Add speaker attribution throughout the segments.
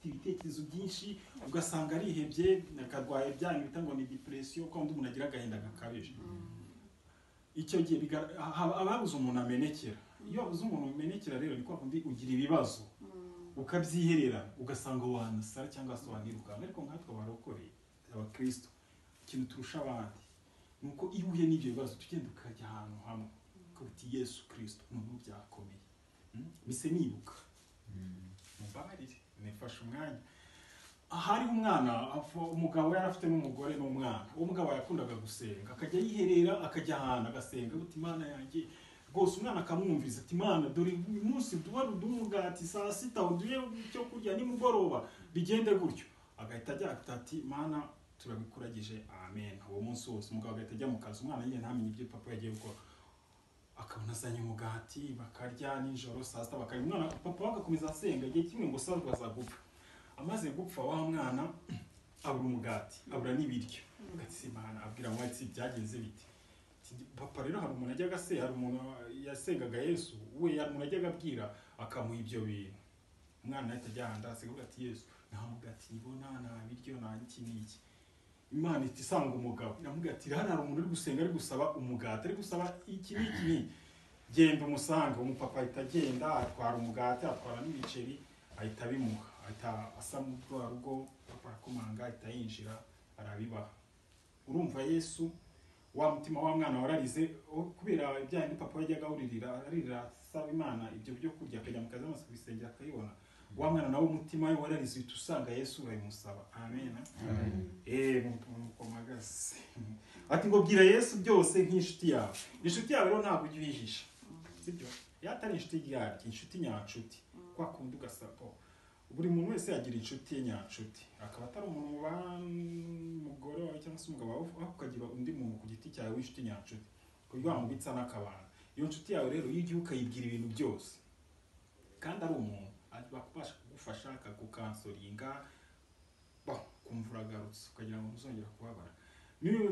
Speaker 1: ibitekerezo byinshi ugasanga arihebye akarwaye byanyu bita ngo ni depression kuko umuntu agira agahinda gakabije icyo gihe ababuze umuntu amenekera iyo wabuze umuntu umenekera rero ni kwa kundi ugira ibibazo ukabyiherera ugasanga wanasara cyangwa se wanirukana ariko nkatwe abarokoreye abakristo ikintu turusha abandi ni uko iyo uhuye n'ibyo bibazo tugenda ukajya ahantu hamwe uti yesu kirisito umuntu byakomeye bise nibuka mubabarire nifashe umwanya ahariho umwana umugabo yari afite n'umugore n'umwana uwo mugabo yakundaga gusenga akajya yiherera akajya ahantu agasenga buti imana yanjye rwose umwana akamwumviriza ati imana dore uyu munsi duhari uduha umugati saa sita uduhe icyo kurya nimugoroba bigende gutyo agahita ajya ati imana turabikuragije amen uwo munsi wose umugabo agahita ajya mu kazi umwana nyine ntamenye ibyo papa yagiye gukora akabona azanye umugati bakarya nijoro saa sita bakarya umwana papa we agakomeza asenga igihe kimwe ngo saza azagupfa amaze gupfa wa mwana abura umugati abura n'ibiryo agatsimbana abwira ngo ati byagenze biti papa rero hari umuntu ajyaga se hari umuntu yasengaga yesu we hari umuntu ajyaga abwira akamuha ibyo bintu umwana ahita ajya ahantu asigaye ati yesu nta mugati nibona nta biryo nta iki n'iki imana ihita isanga umugabo iramubwira ati hano hari umuntu uri gusenga ari gusaba umugati ari gusaba iki n'iki n'iki genda umusange umupapa ahita agenda atwara umugati atwara n'ibiceri ahita abimuha ahita asa n'urwa rugo papa arakomanga ahita yinjira arabibaha urumva yesu wa mutima wa mwana wararize kubera ibyaha papa yajyaga awuririra aririra asaba imana ibyo byo kurya akajya mu kazi amaze kubisengera akayibona wa mwana nawe umutima we wararize uhita usanga yesu urabimusaba amen eee mukomagaze ati ngo bwira yesu byose nk'inshuti yawe inshuti yawe rero ntabwo ujya uyihisha sibyo iyo atari inshuti yaryo inshuti nyanshuti kwa kundi ugasaba buri muntu wese yagira inshuti ye nyanshuti akaba atari umuntu umugore wawe cyangwa se umugabo wawe ukagira undi muntu ku giti cyawe w'inshuti nyanshuti kuburyo wamubitsa n'akabana iyo nshuti yawe rero iyo ugiye ukayibwira ibintu byose kandi ari umuntu bakubasha kugufasha akagukansoringa bakumva uragarutse ukagira ngo ntuzongere kubabara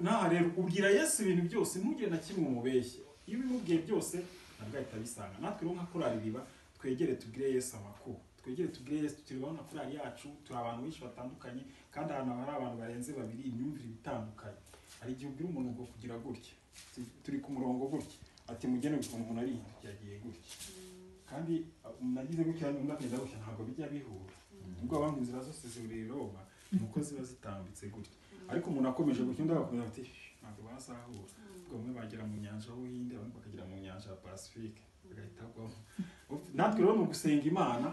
Speaker 1: ntaha rero ubwira yesu ibintu byose ntugire na kimwe umubeshye iyo ubimubwiye byose ntabwo ahita abisanga natwe rero nka korari riba twegere tubwire yesu amakuru twegere tubwire yesu tukiribaho na korari yacu turi abantu benshi batandukanye kandi ahantu hari abantu barenze babiri imyumvire itandukanye hari igihe ubwira umuntu ngo kugira gutya turi ku murongo gutya ati mugene ukuntu umuntu ari yagiye gutya kandi nagize gutya n'undi akagenda gutya ntabwo bijya bihura ubwo abandi inzira zose zihuriye roma ni uko ziba zitambitse gutya ariko umuntu akomeje gutya undi agakomeza ati ntabwo bazahura ubwo bamwe bagera mu nyanja y'ubuhinde abandi bakagera mu nyanja ya pacifique bagahita bagwamo natwe rero mu gusenga imana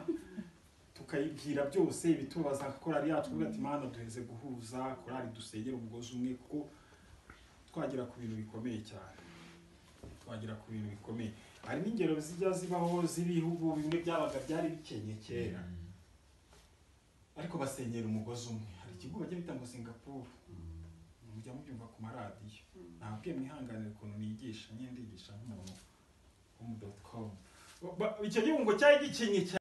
Speaker 1: tukayibwira byose ibitubaza korari yacu kuvuga ati imana duheze guhuza korari dusengera umugozi umwe kuko twagera ku bintu bikomeye cyane twagera ku bintu bikomeye hari n'ingero zijya zibaho z'ibihugu bimwe byabaga byari bikenye kera ariko basengera umugozi umwe hari ikigo bajya bita ngo singapuru mujya mubyumva ku maradiyo ntabwo mwihanganira ukuntu nigisha nyine ndigisha nk'umuntu w'umudokomu icyo gihugu cyari gikenye cyane